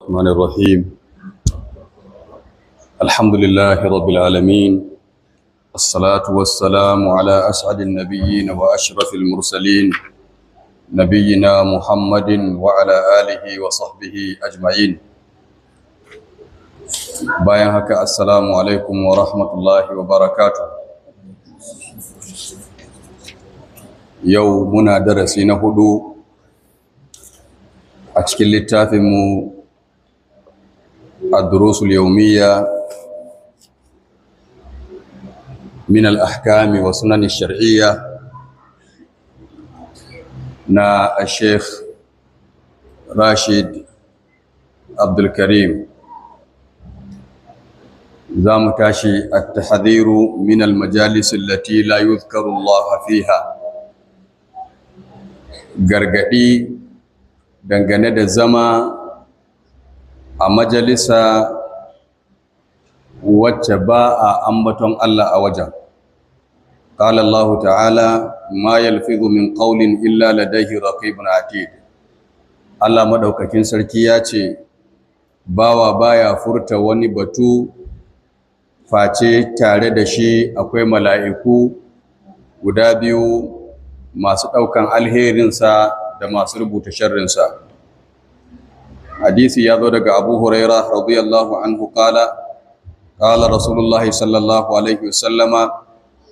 الرحمن الرحيم الحمد لله رب العالمين الصلاة والسلام على أسعد النبيين وأشرف المرسلين نبينا محمد وعلى آله وصحبه أجمعين bayan haka assalamu alaikum wa rahmatullahi wa barakatuh yau muna darasi na hudu a cikin littafinmu الدروس اليومية من الأحكام والسنن الشرعية نا الشيخ راشد عبد الكريم زام تاشي التحذير من المجالس التي لا يذكر الله فيها gargadi dangane da zama a majalisa wacce ba a ambaton Allah a wajen. Ƙala Allah ta'ala, ma yalfizu min ƙaunin illa ladaihi raqibun atid. Allah maɗaukakin sarki ya ce, Bawa baya furta wani batu face tare da shi akwai mala'iku guda biyu masu ɗaukan alherinsa da masu rubuta sharrinsa. hadisi ya zo daga abu huraira radiyallahu anhu kala kala rasulullahi sallallahu alaihi wasallama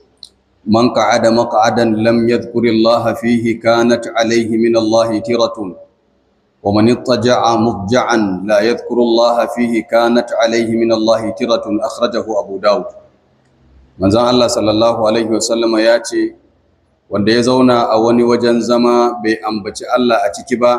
man qa'ada maq'adan lam yadhkuri allaha fihi kanat alaihi min allahi tiratun wa man ittaja'a mudja'an la yadhkuru allaha fihi kanat alaihi min allahi tiratun akhrajahu abu daud manzon Allah sallallahu alaihi wasallama ya ce wanda ya zauna a wani wajen zama bai ambaci Allah a ciki ba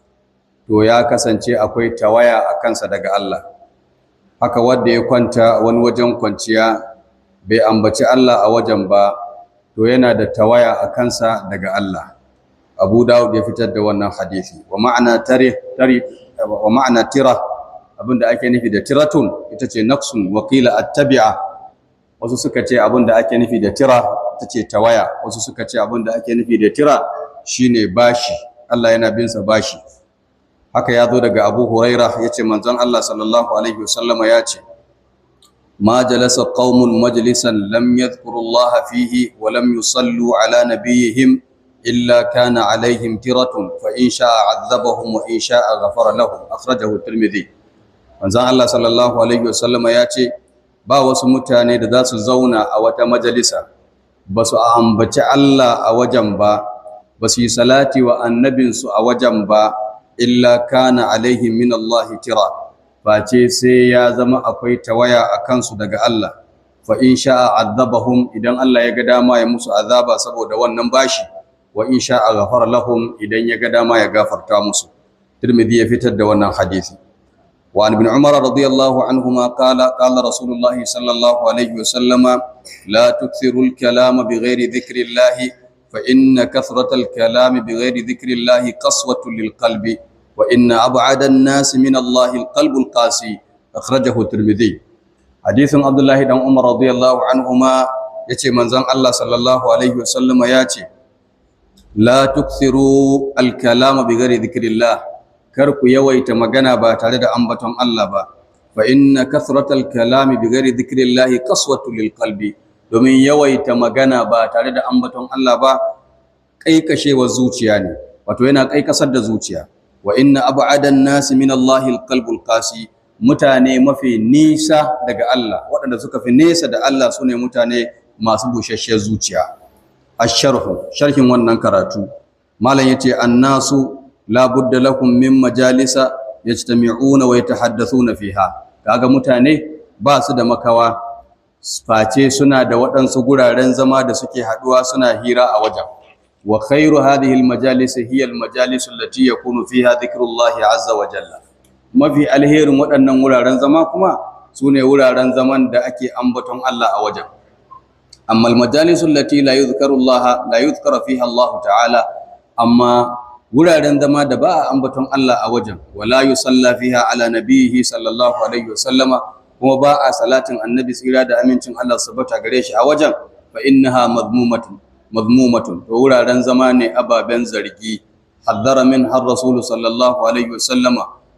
to ya kasance akwai tawaya a kansa daga Allah haka wanda ya kwanta wani wajen kwanciya bai ambaci Allah a wajen ba to yana da tawaya a kansa daga Allah Abu Dawud ya fitar da wannan hadisi wa ma'ana tare tare wa ma'ana tira abinda ake nufi da tiratun ita ce naqsun wa qila attabi'a wasu suka ce abinda ake nufi da tira ita ce tawaya wasu suka ce abinda ake nufi da tira shine bashi Allah yana bin sa bashi haka ya zo daga abu huraira ya ce manzon Allah sallallahu alaihi wasallama ya ce ma jalasa qaumun majlisan lam yadhkuru Allah fihi wa lam yusallu ala nabiyihim illa kana alaihim tiratun fa in sha'a azabahum wa in sha'a ghafara lahum akhrajahu tirmidhi manzon Allah sallallahu alaihi wasallama ya ce ba wasu mutane da za su zauna a wata majalisa ba su ambaci Allah a wajen ba ba su yi salati wa annabinsu a wajen ba illa kana alaihi min Allah tira face sai ya zama akwai tawaya a kansu daga Allah fa in sha'a azabahum idan Allah ya ga dama ya musu azaba saboda wannan bashi wa in sha'a ghafara lahum idan ya ga dama ya gafarta musu Tirmidhi ya fitar da wannan hadisi wa ibn Umar radiyallahu anhuma qala qala Rasulullah sallallahu alaihi wasallama la tukthiru al-kalama bighairi dhikri Allah فإن كثرة الكلام بغير ذكر الله قسوة للقلب وإن أبعد الناس من الله القلب القاسي أخرجه الترمذي حديث عبد الله بن عمر رضي الله عنهما yace manzon Allah sallallahu alaihi wasallam yace la tukthiru al-kalama bighairi dhikrillah kar ku yawaita magana ba tare da ambaton Allah ba fa inna kathratal kalami bighairi dhikrillah qaswatu lil qalbi domin yawaita magana ba tare da ambaton Allah ba kaikashewar zuciya ne wato yana kaikasar da zuciya wa inna ab'adan nasi min Allah alqalbul qasi mutane mafi nisa daga Allah waɗanda suka fi nesa da Allah sune mutane masu bushashiyar zuciya asharhu sharhin wannan karatu malam yace annasu la budda lakum min majalisa yajtami'una wa yatahaddathuna fiha kaga mutane ba su da makawa face suna da waɗansu guraren zama da suke haɗuwa suna hira a wajen wa khairu hadhihi almajalis hiya almajalis allati yakunu fiha dhikrullahi azza wa jalla mafi alherin waɗannan wuraren zama kuma sune wuraren zaman da ake ambaton Allah a wajen amma almajalis allati la yuzkaru Allah la yuzkara fiha Allah ta'ala amma wuraren zama da ba a ambaton Allah a wajen wala yusalla fiha ala nabiyhi sallallahu alaihi wasallama kuma ba a salatin annabi tsira da amincin Allah sabata gare shi a wajen fa innaha madmumatun madmumatun to wuraren zama ne ababen zargi haddara min har rasulu sallallahu alaihi wasallama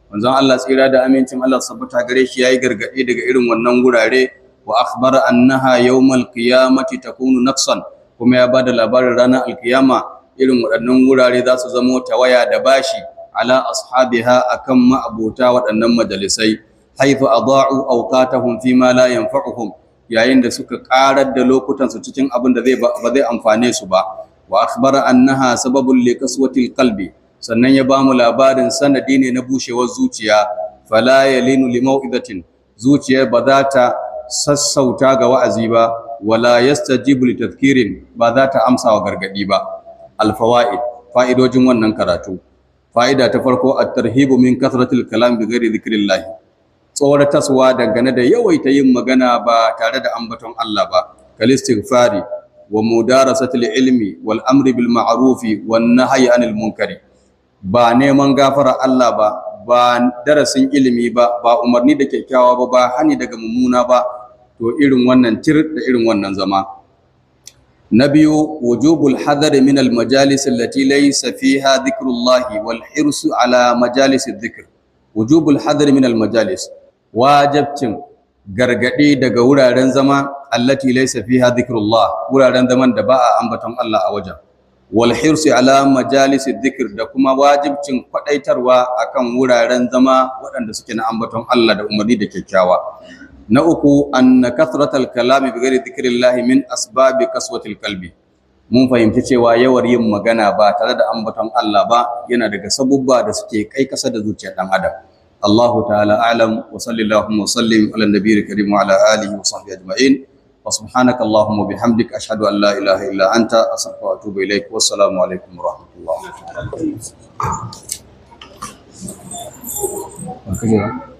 manzon Allah tsira da amincin Allah sabbata gare shi yayi gargadi daga irin wannan gurare wa akhbara annaha yawmal qiyamati takunu naqsan kuma ya bada labarin ranar alkiyama irin waɗannan wurare za su zamo tawaya da bashi ala ashabiha akan ma'abota waɗannan majalisai haythu adaa'u awqatahum fi ma la yanfa'uhum yayin da suka karar da lokutan su cikin abin da zai ba zai amfane su ba wa akhbara annaha sababun li qaswatil qalbi sannan ya bamu labarin sanadi ne na bushewar zuciya fala yalinu li mau'izatin zuciyar ba za ta sassauta ga wa'azi ba wala yastajibu li tadhkirin ba za ta amsa wa gargadi ba al fawaid fa'idojin wannan karatu fa'ida ta farko at-tarhibu min kasratil kalam bi ghairi dhikrillah tsorataswa dangane da yawaita yin magana ba tare da ambaton Allah ba kal istighfari wa mudarasatil ilmi wal amri bil ma'rufi wan nahyi anil munkari ba neman gafara Allah ba ba darasin ilimi ba ba umarni da kyakkyawa ba ba hani daga mummuna ba to irin wannan tir da irin wannan zama na biyu wujubul hadar min al majalis allati laysa fiha dhikrullah wal hirsu ala majalis dhikr wujubul hadar min al majalis wajibcin gargadi daga wuraren zama allati laysa fiha dhikrullah wuraren zaman da ba a ambaton Allah a wajen wal hirsi ala majalis dhikr da kuma wajibcin kwadaitarwa akan wuraren zama waɗanda suke na ambaton Allah da umarni da kyakkyawa na uku anna kathratal kalami bi ghairi dhikrillah min asbabi kaswatil qalbi mun fahimci cewa yawar yin magana ba tare da ambaton Allah ba yana daga sabubba da suke kai kasa da zuciyar dan adam Allahu ta'ala a'lam wa sallallahu wa sallim ala nabiyil karim wa ala alihi wa sahbihi ajma'in wa subhanaka allahumma bihamdik ashhadu an la ilaha illa anta astaghfiruka wa atubu ilaik wassalamu alaikum wa rahmatullahi wa barakatuh